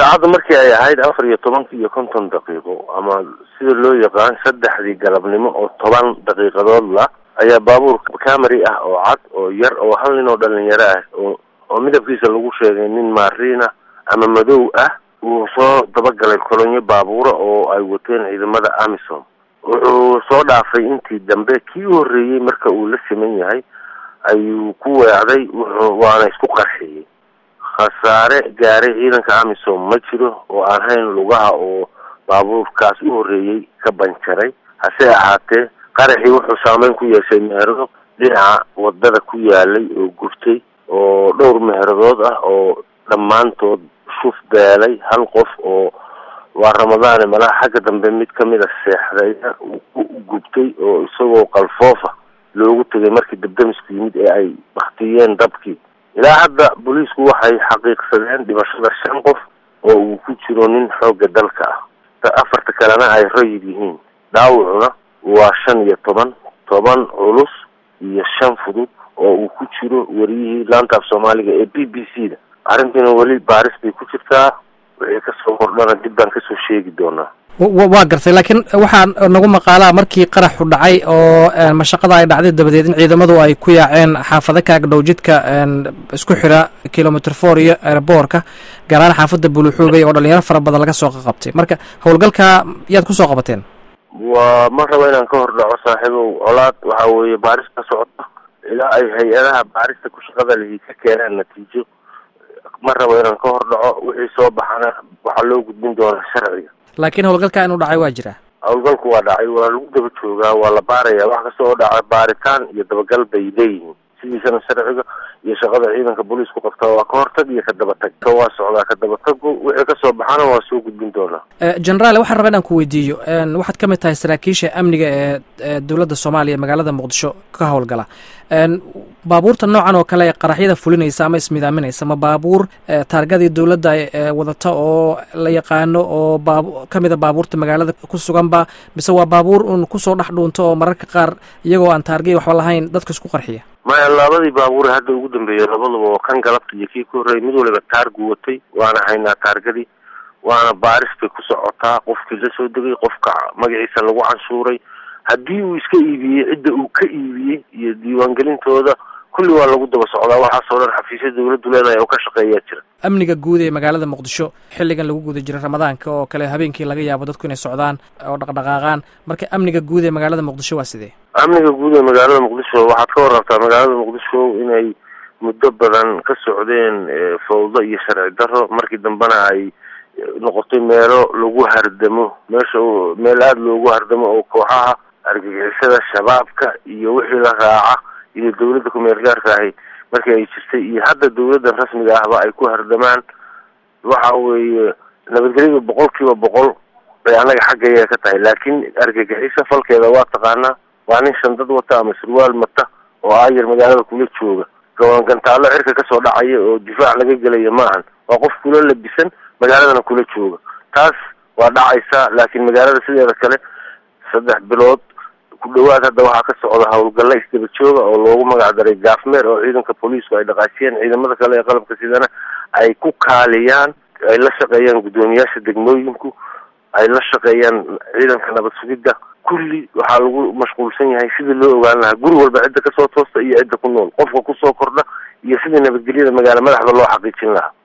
saacadda markii ay ahayd afar iyo tobankii iyo konton daqiiqo ama sida loo yaqaan saddexdii galabnimo oo toban daqiiqadood la ayaa baabuur camary ah oo cad oo yar oo hal nin oo dhalinyaro ah oo oo midabkiisa lagu sheegay nin maariina ama madow ah uu soo dabagalay kolonyo baabuura oo ay wateen ciidamada amisom wuxuu soo dhaafay intii dambe kii u horreeyey marka uu la siman yahay ayuu ku weecday wuxuu waana isku qarxiyey khasaare gaaray ciidanka amisom ma jiro oo aan hayn lugaha oo baabuurkaas u horreeyey ka banjaray hase ahaatee qaraxii wuxuu saameyn ku yeeshay meherado dhinaca wadada ku yaalay oo gurtay oo dhowr meheradood ah oo dhammaantood shuf beelay hal qof oo waa ramadaane malaha xagga dambe mid kamid a seexdayna ku gubtay oo isagoo qalfoofa loogu tegay markii dabdamisku yimid ee ay baktiyeen dabkii ilaa hadda booliisku waxay xaqiiqsadeen dhimashada shan qof oo uu ku jiro nin xoogga dalka ah afarta kalena ay rayid yihiin dhaawacuna waa shan iyo toban toban culus iyo shan fudud oo uu ku jiro wariyihii laanta af soomaaliga ee b b c da arrintiina weli baaris bay ku jirtaa wixii kasoo kordhana dib baan kasoo sheegi doonaa waa gartay laakiin waxaa nagu maqaalaa markii qaraxu dhacay oo mashaqada ay dhacday dabadeed in ciidamadu ay ku yaaceen xaafado kaagdhow jidka isku xira kilomitr four iyo airboorka gaar ahaan xaafadda buluxuubey oo dhalinyaro fara badan laga soo qabtay marka howlgalka yaad kusoo qabateen waa ma rabo inaan ka hor dhaco saaxiibow colaad waxa weeye baaris ka socota ilaa ay hay-adaha baarista ku shaqada lihi ka keenaan natiijo ma rabo inaan ka hor dhaco wixii soo baxana waxaa loo gudbin doonaa sharciga laakiin howlgalka inuu dhacay waa jiraa howlgalku waa dhacay waa lagu daba joogaa waa la baaraya wax kasta oo dhaca baaritaan iyo dabagal bay leeyihiin sidiisana sharciga iyo shaqada ciidanka booliisku qabtaa waa ka hortag iyo ka dabatag ka waa socdaa ka dabatagu wixii kasoo baxana waa soo gudbin doonaa generaal waxaan rabaa inaan ku weydiiyo waxaad ka mid tahay saraakiisha amniga ee dowladda soomaaliya magaalada muqdisho ka howlgala baabuurta noocan oo kale qaraxyada fulinaysa ama ismidaaminaysa ma baabuur taargadii dowladda wadata oo la yaqaano oo baab kamida baabuurta magaalada ku suganba mise waa baabuur un kusoo dhex dhuunto oo mararka qaar iyagoo aan taargay waxba lahayn dadka isku qarxiya maya labadii baabuure hadda ugu dambeeyay labadaba oo kan galabta iyo kii ku horreeyay mid waliba taargu watay waana haynaa taargadii waana baaris bay ku socotaa qofkii la soo degay qofka magaciisa lagu canshuuray haddii uu iska iibiyey cidda uu ka iibiyey iyo diiwaangelintooda kulli waa lagu daba socdaa waxaasoo dhan xafiisya dawladdu leedahay oo ka shaqeeyaa jira amniga guud ee magaalada muqdisho xilligan lagu guda jiro ramadaanka oo kale habeenkii laga yaabo dadku inay socdaan oo dhaqdhaqaaqaan marka amniga guud ee magaalada muqdisho waa sidee amniga guud ee magaalada muqdisho waxaad ka warrabtaa magaalada muqdisho inay muddo badan ka socdeen fawdo iyo sharci darro markii dambena ay noqotay meelo lagu hardamo meesha meel aada loogu hardamo oo kooxaha argagixisada shabaabka iyo wixii la raaca iyo dawladda ku-meel gaarka ahi markii ay jirtay iyo hadda dawladdan rasmiga ahba ay ku hardamaan waxa weeye nabadgelyada boqol kiiba boqol bay annaga xaggaya ka tahay laakiin argagixiso falkeeda waa taqaanaa waa nin shandad wata ama surwaal mata oo aayar magaalada kula jooga gawaangantaallo cirka kasoo dhacaya oo difaac laga gelaya maahan waa qof kula labisan magaaladana kula jooga taas waa dhacaysaa laakiin magaalada sideeda kale saddex bilood ku dhawaad hadda waxaa ka socda howlgalla isdaba jooga oo loogu magac daray gaafmeer oo ciidanka booliisku ay dhaqaajiyeen ciidamada kale ee qalabka sidana ay ku kaaliyaan ay la shaqeeyaan guddoomiyaasha degmooyinku ay la shaqeeyaan ciidanka nabad sugidda kulli waxaa lagu mashquulsan yahay sidii loo ogaan lahaa guri walba cidda kasoo toosta iyo cidda ku nool qofka kusoo kordha iyo sidii nabadgelyada magaala madaxda loo xaqiijin lahaa